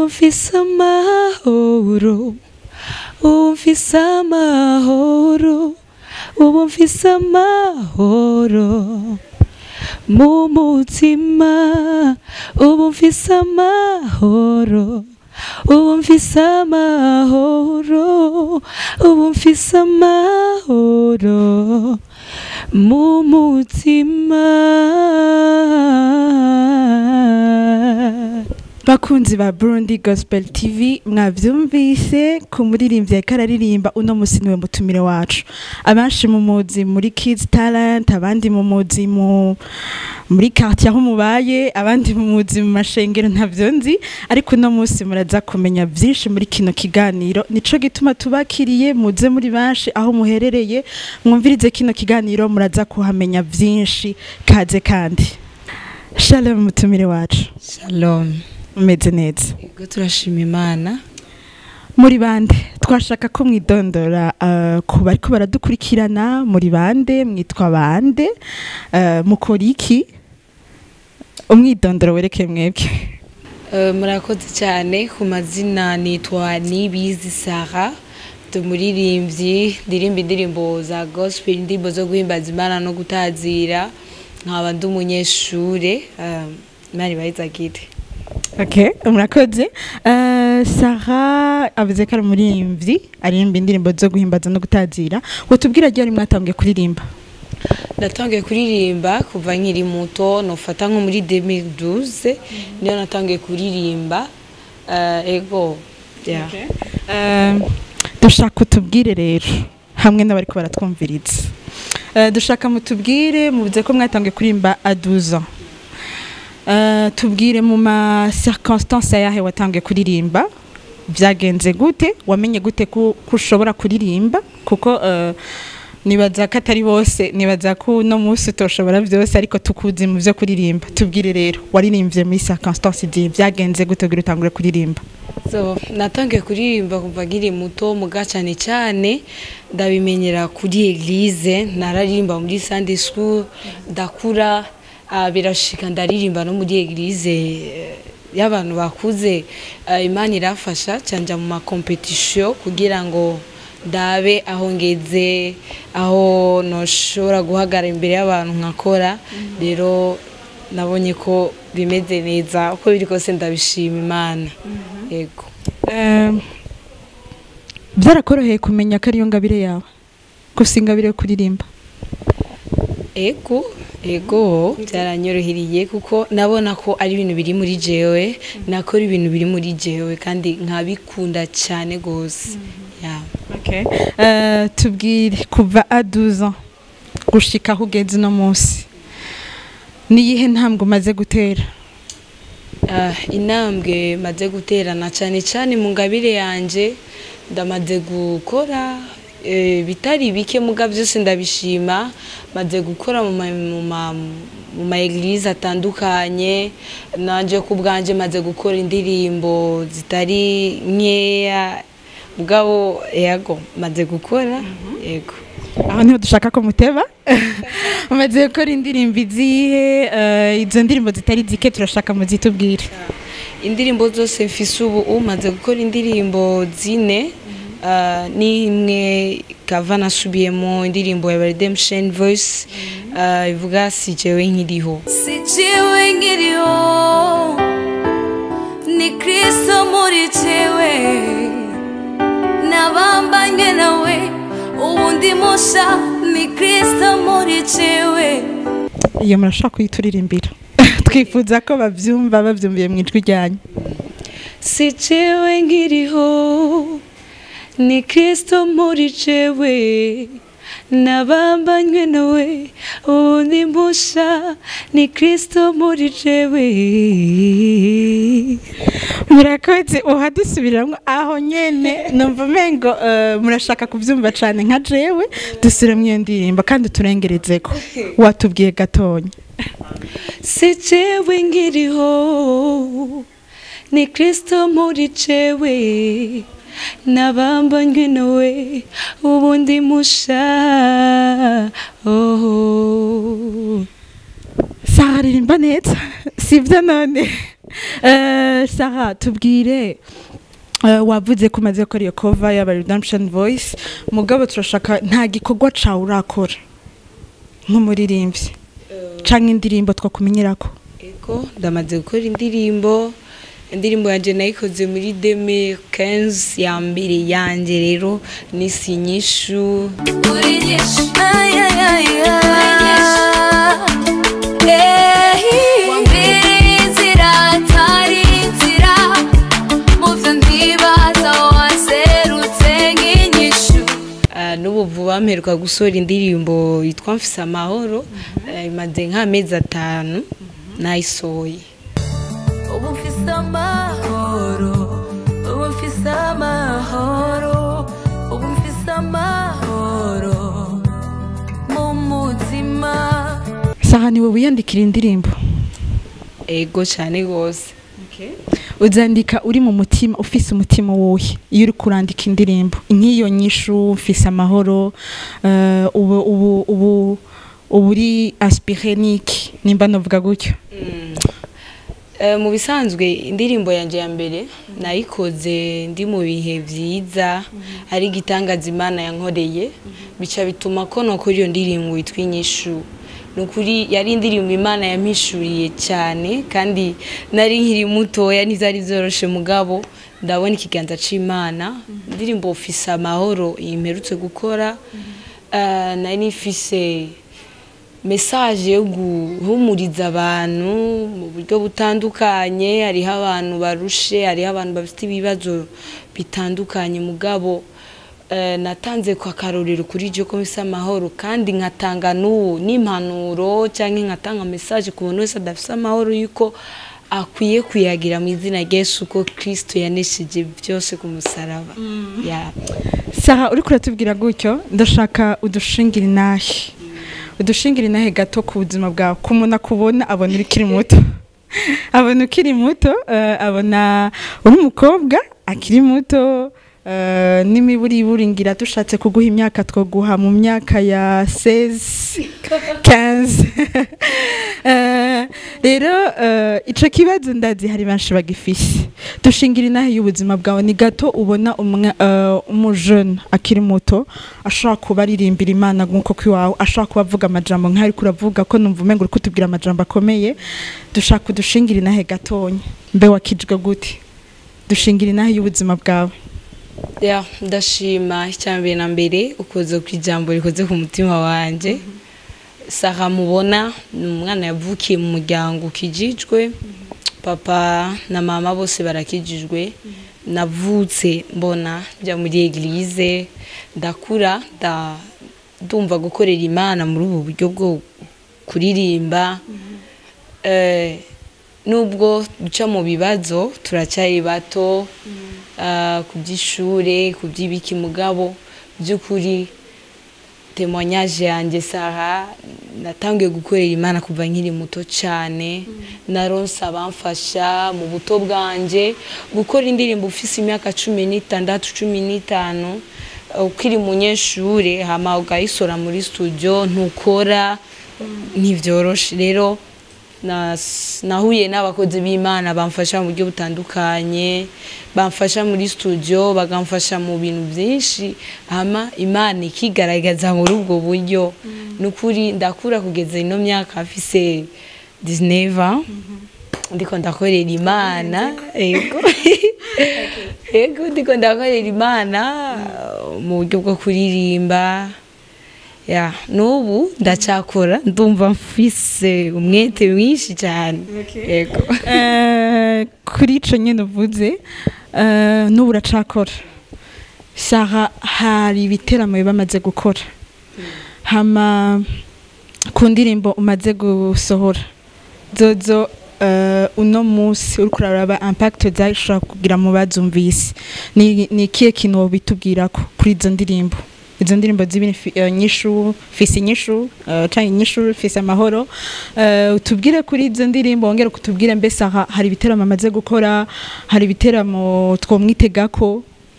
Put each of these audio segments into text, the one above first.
ubu mfise amahoro ubu mfise amahoro ubu mfise amahoro mu mutima ubu mfise amahoro ubu mfise amahoro ubu mfise amahoro mu mutima bakunzi ba Burundi Gospel TV mwavyumvise ku muririmbyi yariko araririmba uno musi niwe mutumire wacu abenshi mu muzi muri Kids Talent abandi mu muzi mu muri quartier aho mubaye abandi mu muzi mu mashengero ntavyo nzi ariko uno musi muraza kumenya vyinshi muri kino kiganiro nico gituma tubakiriye muze muri benshi aho muherereye mwumvirize kino kiganiro muraza kuhamenya vyinshi kaze kandi Shalom mutumire wacu shalom umeze neza ego turashima imana muri bande twashaka ko mwidondora uh, ku bariko baradukurikirana muri bande mwitwa bande uh, mukora iki umwidondoro werekeye mwebwe Eh, murakoze cyane ku mazina nitwa nibizi sara ndi umuririmbyi ndirimba indirimbo za gospel indirimbo zo guhimbaza imana no gutazira nkaba ndi umunyeshure eh, imana ibayizagire okay murakoze uh, sara avuze ko ari umuririmbyi aririmba indirimbo zo guhimbaza no gutazira utubwira ryari mwatangiye kuririmba natangiye kuririmba kuva nkiri muto nofata nko muri 2012 niyo natangiye kuririmba eh, ego yeah. Uh, dushaka utubwire rero hamwe n'abariko baratwumviriza uh, dushaka mutubwire muvuze ko mwatangiye kurimba a 12 ans uh, tubwire mu ma circonstance ayahe watangiye kuririmba byagenze gute wamenye gute ko ko ushobora kuririmba kuko uh, nibaza ko atari bose nibaza ko uno munsi utoshobora byose ariko tukuzi mu byo kuririmba tubwire rero waririmbye muri circonstance igihe byagenze gute kugira utangure kuririmba so natangiye kuririmba kuva nkiri muto muga cyane cyane ndabimenyera kuri eglise nararirimba muri sunday school ndakura ah, birashika ndaririmba no muri eglise eh, y'abantu bakuze Ah, imana irafasha cyanja mu makompetisiyo kugira ngo ndabe aho ngeze aho noshobora guhagarara imbere y'abantu nkakora rero nabonye ko bimeze neza uko biri kose ndabishima imana yego Um, byarakoroheye kumenya ko ariyo ngabire yawe gusa ingabire yo kuririmba ego ego byaranyoroheriye kuko nabona ko ari ibintu biri muri jewe nakora ibintu biri muri jewe kandi nkabikunda cyane rwose Yeah. okay. uh, tubwire kuva a 12 ans gushika aho ugeze uno munsi niyihe ntambwe umaze gutera Ah, intambwe maze guterana cyane cyane mu ngabire yanjye ndamaze gukora eh, bitari bike muga byose ndabishima maze gukora mu ma- mu ma- mu ma eglise atandukanye nanje ku bwanjye maze gukora indirimbo zitari nkeya mugabo yego maze gukora yego aho niho dushaka ko muteba umaze gukora indirimbo izihe uh, izo ndirimbo zitari zike turashaka muzitubwire indirimbo zose mfise ubu umaze gukora indirimbo zine uh, n'imwe kava nasubiyemo indirimbo ya redemption voice uh, ivuga si jewe nkiriho sijiwe nkiriho ni kristo muri jewe nabambanywe nawe ubundi musha ni kristo muri jewe iyo murashaka kuyituririmbira twifuza ko bavyumva bavyumviye mu ijwi ryanyu si jewe nkiriho ni kristo muri jewe nabambanywe nawe ubundi musha ni kristo muri jewe murakoze uhadusubiramo aho nyene numva umengo uh, murashaka kuvyumva cane nka jewe dusubiremo iyo ndirimbo kandi turengerezeko watubwiye gatonya si jewe nkiriho ni kristo muri jewe nabambanywe nawe ubundi musha oh. saha ririmba neza sibyo none Eh, Sarah tubwire eh, wavuze ko umaze gukora iyo cover y'aba redemption voice mugabo turashaka nta gikorwa cawe urakora nk'umuririmbyi canke indirimbo twakumenyerako ego ndamaze gukora indirimbo indirimbo yanjye nayikoze muri 2015 ya mbere yanjye rero nisi nyishu uri nyinshi Ay, ay, ay, ay. wambere inzira atari inzira mu byo ntibaza waserutse nk'inyishu Ah, n'ubu vuba mperuka gusohora indirimbo yitwa mfise amahoro Eh, imaze nk'amezi atanu nayisohoye ubu mfise amahoro ubu mfise amahoro ubu mfise amahoro mu mutima Sarah niwe wiyandikira indirimbo ego cyane rwose uzandika uri mu mutima ufise umutima wuhe iyo uri kurandika indirimbo nk'iyo nyishu ufise amahoro eh, ubu ubu ubu ubu uri aspire niki nimba novuga gutyo Eh, mu bisanzwe indirimbo yanjye ya mbere nayikoze ndi mu bihe byiza ari igitangaza imana yankoreye bica bituma ko nokora iyo ndirimbo yitwa inyishu ni ukuri yari indirimbo imana yampishuriye cyane kandi nari nkiri mutoya ntibyari byoroshe mugabo ndabona ikiganza c'imana indirimbo ufise amahoro imperutse gukora Eh, nari ifise mesaje yo guhumuriza abantu mu buryo butandukanye hariho abantu barushe hariho abantu bafite ibibazo bitandukanye mugabo eh, natanze ku akarorero kuri iryo ko bisa amahoro kandi nkatanga n'ubu n'impanuro cyangwa nkatanga mesaje ku muntu wese adafite amahoro yuko akwiye kuyagira mu izina rya Yesu ko kirisito yanesheje byose ku musaraba Ya. Sarah uri kuratubwira gutyo ndashaka udushingira inahe udushingira inahe gato ku buzima bwawe ku muntu akubona abona uri ukiri muto abona ukiri muto eh, abona uri umukobwa akiri muto eh, n'imiburiburi ngira dushatse kuguha imyaka twaguha mu myaka ya 16 15 Eh, rero eh, ico kibazo ndazi hari benshi bagifise dushingira inahe y'ubuzima bwawe ni gato ubona umwe eh, umujene akiri muto ashobora kuba aririmbira imana nk'uko kwiwawe ashobora kuba avuga amajambo nk'ayo ariko uravuga ko numva umengo uri kutubwira amajambo akomeye dushaka udushingira inahe gatonya mbe wakijwe gute dushingira inahe y'ubuzima bwawe ya ndashima icyambere na mbere ukoze ku ijambo rikoze ku mutima wanjye saha mubona ni umwana yavukiye mu muryango ukijijwe papa na mama bose barakijijwe navutse mbona njya muri eglise ndakura nda- ndumva gukorera imana muri ubu buryo bwo kuririmba Eh, nubwo duca mu bibazo turacyari bato ah, ku by'ishure ku by'ibiki mugabo by'ukuri temoignage yanjye saha natangiye gukorera imana kuva nkiri muto cyane naronse abamfasha mu buto bwanjye gukora indirimbo ufise imyaka cumi n'itandatu cumi n'itanu ukiri munyeshure hama ugayisora muri studio ntukora ntibyoroshe rero nas- nahuye n'abakozi b'imana bamfasha mu buryo butandukanye bamfasha muri studio bakamfasha mu bintu byinshi hama imana ikigaragaza muri ubwo buryo ni ukuri ndakura kugeza ino myaka afise 19 ans ndiko ndakorera imana yego yego ndiko ndakorera imana mu buryo bwo kuririmba ya n'ubu ndacyakora ndumva mfise umwete mwinshi cyane yego Eh, kuri ico nyene uvuze eh, n'ubu uracakora saha hari ibiteramo bamaze gukora hama ku ndirimbo umaze gusohora zozo eh, uno musi uriko uraraba impact zashobora kugira mu bazumvise ni ni ikihe kintu wobitubwirako kuri izo ndirimbo izo ndirimbo zibiri fi- eh, nyishu fisi nyishu eh, canke nyishu fisi amahoro Eh, utubwire kuri izo ndirimbo wongere kutubwire mbese aha hari ibiteramo amaze gukora hari ibiteramo twomwitegako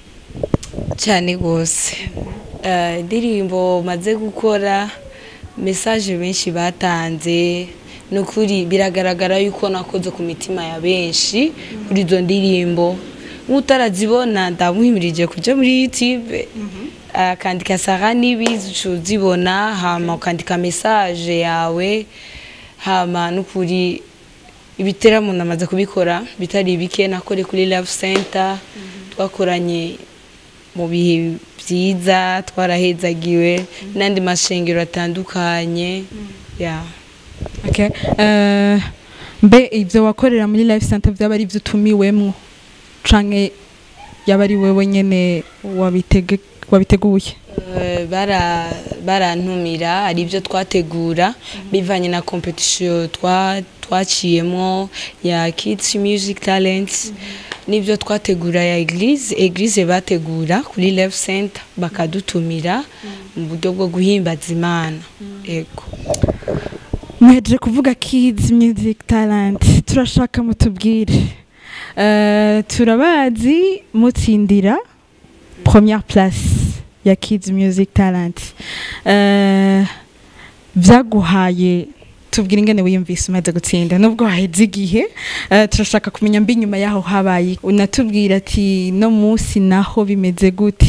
cyane rwose Eh, indirimbo maze gukora mesaje benshi batanze ni ukuri biragaragara yuko nakoze ku mitima ya benshi kuri izo ndirimbo nk'utarazibona ndamuhimirije kujya muri youtube akandika sara n'ibizi uca uzibona hama ukandika mesaje yawe hama n'ukuri ibiteramo namaze kubikora bitari bike nakore kuri love center twakoranye mu bihe byiza twarahezagiwe n'andi mashengero atandukanye ya Okay. Eh, mbe ibyo wakorera muri life center byaba ari ibyo utumiwemwo canke yaba ari wewe nyene wabitege wabiteguye Eh, bara barantumira hari ibyo twategura bivanye na competition twa twaciyemo ya kids music talents n'ibyo twategura ya eglise eglise bategura kuri love center bakadutumira mu buryo bwo guhimbaza imana yego muhejeje kuvuga kids music talent turashaka mutubwire Eh, turabazi mutsindira première place ya kids music talent Eh, vyaguhaye tubwira ingene wiyumvise umaze gutsinda nubwo haheze igihe eh, turashaka kumenya mbi nyuma yaho habaye unatubwira ati no munsi naho bimeze gute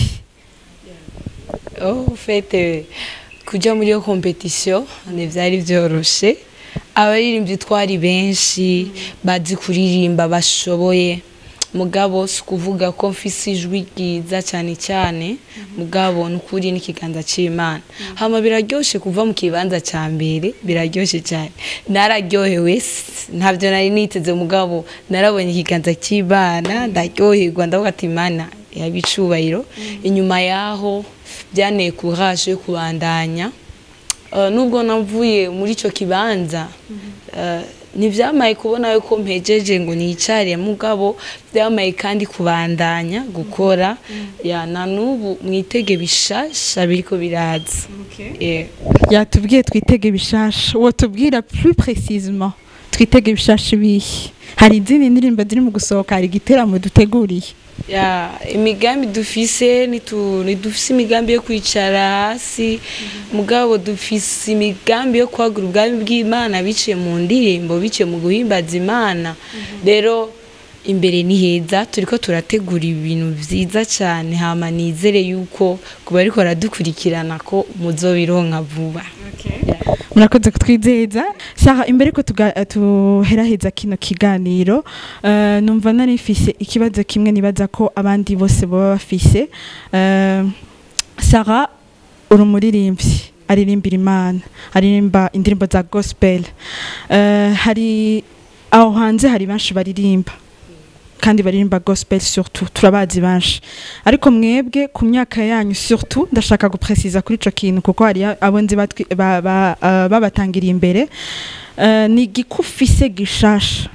oh fete kujya muri iyo competition ntibyari byoroshe abaririmbyi twari benshi bazi kuririmba bashoboye mugabo si ukuvuga ko mfise ijwi ryiza cyane cyane mugabo ni ukuri n'ikiganza cy'imana hama biraryoshye kuva mu kibanza cya mbere biraryoshye cyane nararyohewe s- ntabyo nari niteze mugabo narabonye ikiganza cy'imana ndaryoherwa ndavuga ati imana yaba icubahiro inyuma yaho byanteye courage yo kubandanya Uh, nubwo navuye muri icyo kibanza uh, ntibyamaye kubona yuko mpejeje ngo nicare mugabo byamaye kandi kubandanya gukora ya na n'ubu mwitege bishasha biriko biraza Yeah. yatubwiye twitege bishasha uwo tubwira plus précisement twitege bishasha ibihe hari izindi ndirimbo ziri mu gusohoka hari igiteramo duteguriye ya imigambi dufise nitu- ntidufise imigambi yo kwicara hasi mugabo dufise imigambi yo kwagura ubwami bw'imana biciye mu ndirimbo biciye mu guhimbaza imana rero imbere ni heza turiko turategura ibintu vyiza cyane hama nizere yuko ku bariko baradukurikirana ko muzobironka vuba murakoze kutwizeza saha imbere ko tuga- tuheraheza kino kiganiro eh, numva nari mfise ikibazo kimwe nibaza ko abandi bose baba bafise Eh, sara uri umuririmbyi aririmbira imana aririmba indirimbo za gospel Eh, hari aho hanze hari benshi baririmba kandi baririmba gospel surtout turabazi benshi ariko mwebwe ku myaka yanyu surtout ndashaka gupresiza kuri ico kintu kuko hari abo nzi batwi- ba- ba- eh, babatangiriye imbere Eh, ni igikufise gishasha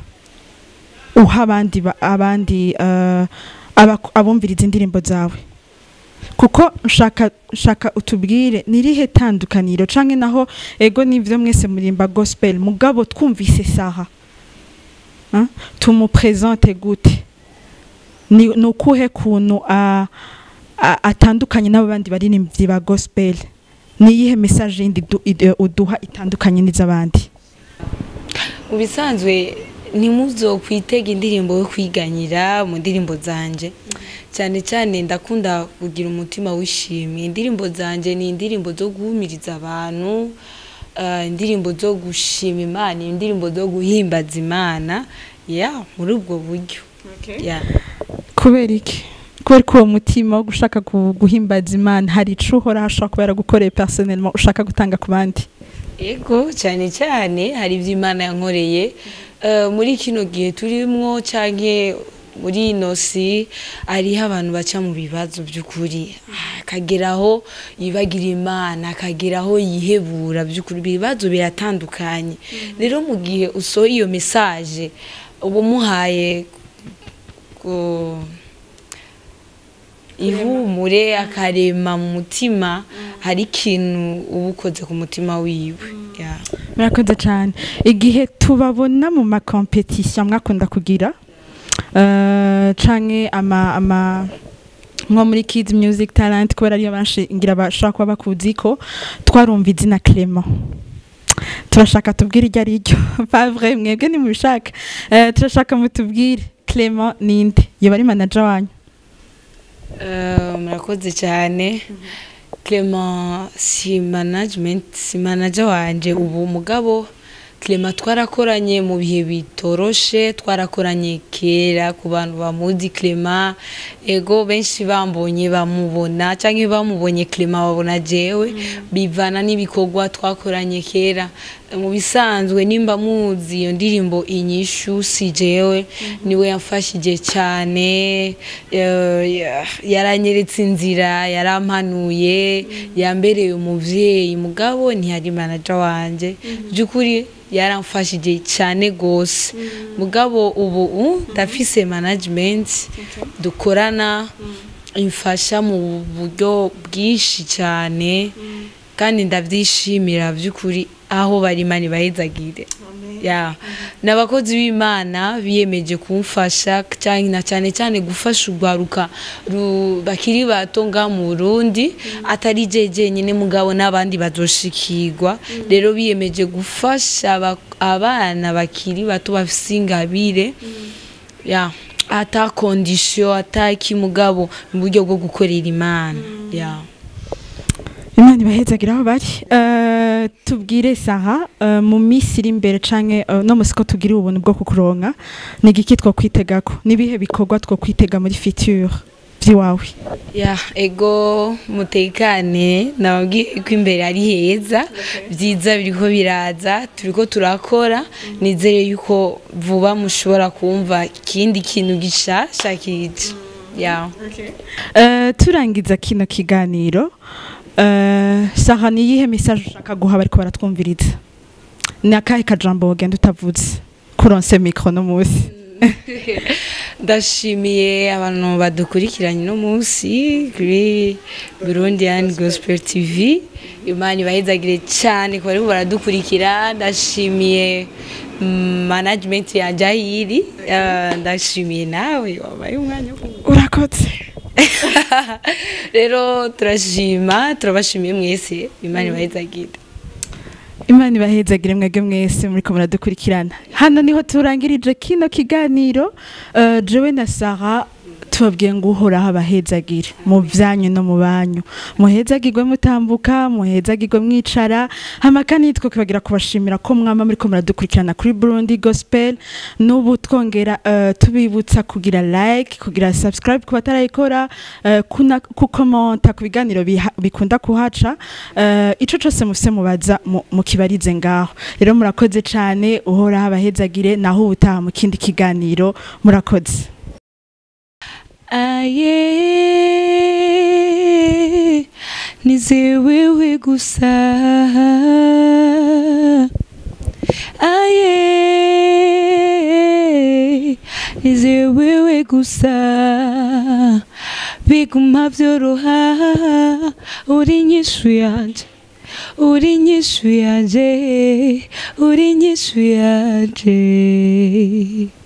uha abandi ba- abandi eh, abaku- abumviriza indirimbo zawe kuko nshaka nshaka utubwire nirihe tandukaniro canke naho ego nivyo mwese murimba gospel mugabo twumvise saha Hein? tumupresente gute ni ni ukuhe kuntu a- a- atandukanye n'abandi baririmbyi ba gospel ni iyihe message yindi du- ide- uduha itandukanye n'iz'abandi mu bisanzwe ntimuzokwitega indirimbo yo kwiganyira mu ndirimbo zanje cyane cyane ndakunda kugira umutima wishimye indirimbo zanje ni indirimbo zo guhumiriza abantu eh, indirimbo zo gushima imana indirimbo zo guhimbaza imana ya muri ubwo buryo ya kubera iki kubera ko uwo mutima wo gushaka gu- guhimbaza imana hari ico uhora hashobora kuba yaragukoreye personnellement ushaka gutanga ku bandi ego cyane cyane hari ibyo imana yankoreye Eh, muri kino gihe turimwo cyangwa muri ino si hariho abantu baca mu bibazo by'ukuri akageraho yibagira imana akageraho yihebura by'ukuri ibibazo biratandukanye rero mu gihe usohoye iyo mesaje uba umuhaye ku- ihumure akarema mu mutima hari ikintu uba ukoze ku mutima wiwe Yeah. murakoze cyane igihe tubabona mu makompetisiyo mwakunda kugira eh, canke ama ama nko muri kids music talent kubera ariyo benshi ngira bashobora kuba bakuzi ko twarumva izina clement turashaka tubwire iryo ari ryo pavre mwebwe nimubishaka Eh, turashaka mutubwire clement ninde yoba ari manager wanyu Eh, murakoze cyane clement si management si manager wanje ubu mugabo clement twarakoranye mu bihe bitoroshe twarakoranye kera ku bantu bamuzi clement ego benshi bambonye bamubona cyangwa bamubonye clement babona jewe bivana n'ibikorwa twakoranye kera mu bisanzwe nimba muzi iyo ndirimbo inyishu si jewe niwe yamfashije cyane eh, ya- yaranyeretse inzira yarampanuye yambereye umuvyeyi mugabo ntiyari manager wanje by'ukuri yaramfashije cyane gose mugabo ubu uh, ndafise management dukorana imfasha mu buryo bwinshi cyane kandi ndabyishimira by'ukuri aho bari imana ibahezagire ya ni abakozi b'imana biyemeje kumfasha cyane na cyane cyane gufasha urwaruka ru- bakiri bato nga mu burundi atari je jenyine mugabo n'abandi bazoshikirwa rero biyemeje gufasha aba- abana bakiri bato bafise ingabire ya ata kondisiyo ata kimugabo mu buryo bwo gukorera imana ya imana ibahezagira aho bari Eh, tubwire saha eh, mu minsi iri imbere canke eh, no musi ko tugira ubuntu bwo kukuronka ni igiki two kwitegako n'ibihe bikorwa two kwitega muri future vy'iwawe ya ego mutekane nababwiye ko imbere ari heza byiza biriko biraza turiko turakora nizere yuko vuba mushobora kumva ikindi kintu gishasha kije ya Eh, turangiza kino kiganiro eh, saha ni iyihe message ushaka guha bariko baratwumviriza ni akahe kajambo wogenda utavuze kuronse mikro no musi ndashimiye abantu badukurikiranye uno munsi kuri burundian gospel tv imana ibahezagire cyane ku bariko baradukurikira ndashimiye mm, management ya jahiri eh, ndashimiye nawe wabaye umwanya wo kuvuga. urakoze rero turashima turabashimiye mwese imana ibahezagire imana ibahezagire mwebwe mwese muriko muradukurikirana hano niho turangirije kino kiganiro uh, jewe na sara tubabwiye ngo uhoraho abahezagire mu byanyu no mu banyu muhezagirwe mutambuka muhezagirwe mwicara hama kandi nitwe kwibagira kubashimira ko mwama muriko muradukurikirana kuri Burundi Gospel n'ubu twongera uh, tubibutsa kugira like kugira subscribe ku batarayikora uh, kuna kukomenta ku biganiro biha- bikunda kuhaca uh, ico cose mufise mubaza mu- mukibarize ngaho rero murakoze cane uhoraho abahezagire naho ubutaha mu kindi kiganiro murakoze aye nize wewe gusa aye nize wewe gusa biguma byoroha uri inyishu yanje uri inyishu yanje uri inyishu yanje